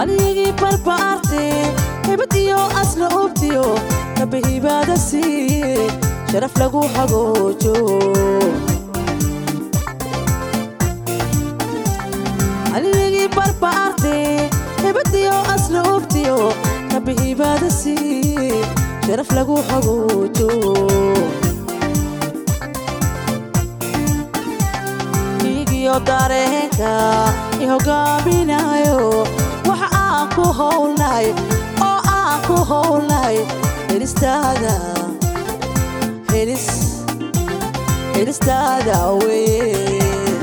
halyigii barbaarte hibad iyo asla ubtiyo kabihibaada siiye sharaf lagu hagoojo halyigii barbaarte hibad iyo asla ubtiyo kabihibaada siiye sharaf lagu hagoojo igiyo dareenka i hogaaminayo waxa aan ku howlnay oo aan ku howlnay helistaada helis helistaada weye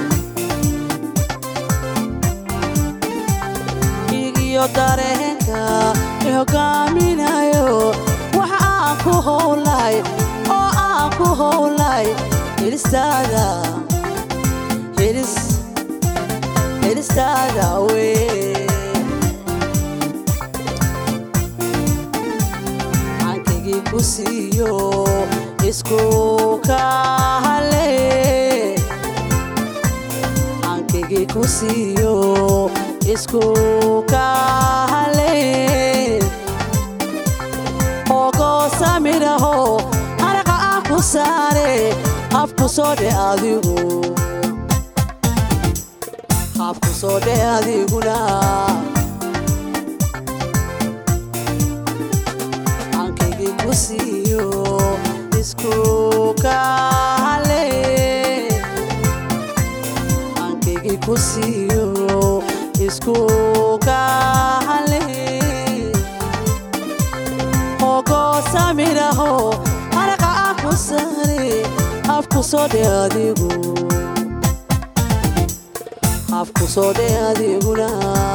igiyo dareenka i hogaaminayo waxa aan ku howlnay oo aan ku howlnay helistaada helis helistaada weye cankigii ku siiyo isku kahale cankigii ku siiyo isku kahale ogoosamiraho haraqa aan ku saare afku soo dhe adigu habku soo dhe adiguna cankigii ku siiyo isku kahale cankigii ku siiyo isku kahale ogoosamiraho haraqa aan ku saare habku soo dhe adigu habku soo dhe adiguna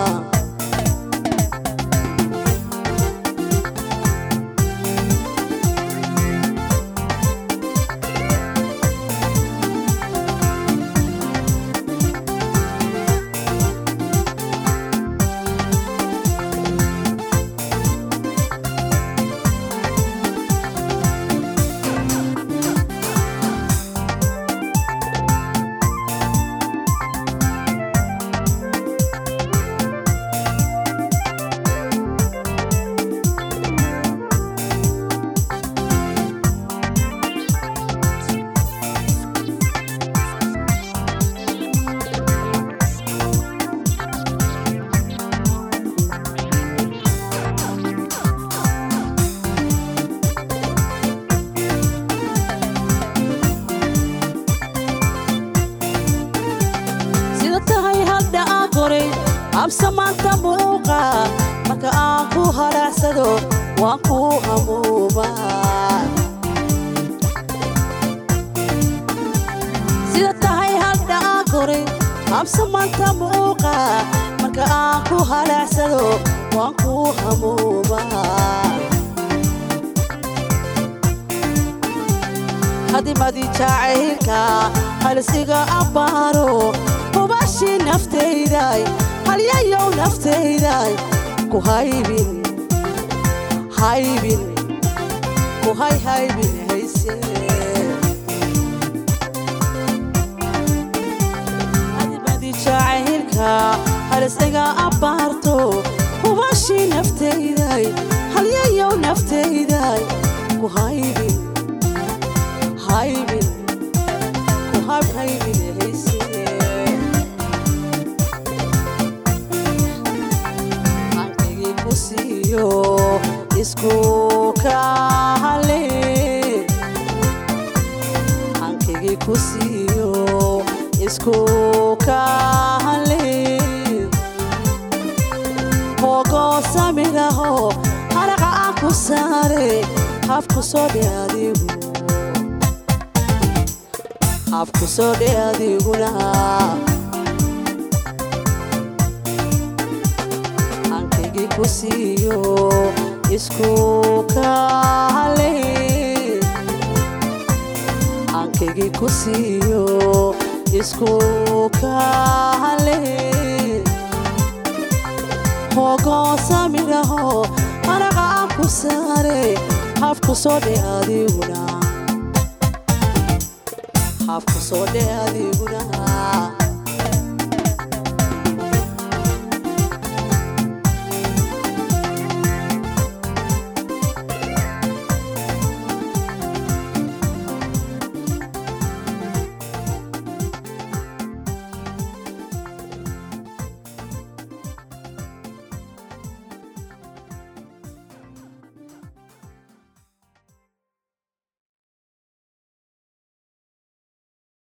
sida tahay hadda aan koray habsamaanta muuqa marka aan ku hadhaacsado waan ku hamuuma sida tahay hadda aan koray habsamaanta muuqa marka aan ku hadhaacsado waan ku hamuuma hadimadii jacaylka halisiga abbaaro hubashii naftayday halyayow naftayday ku haybin haybin ku hay haybin hayse hadimadii jacaylka halisiga abbaarto hubashii naftayday halyayow naftayday ku haybin haybin ku hab haybin hayse cankigii ku siiyo isku kahale cankigii ku siiyo isku kahale hogoosamiraho haraqa aan ku saare habku soo dhe adigu habku soo dhe adiguna cankigii ku siiyo isku kahale cankigii ku siiyo isku kahale hogoosamiraho haraqa aan ku saare habku soo dhe adiguna habku soo dhe adiguna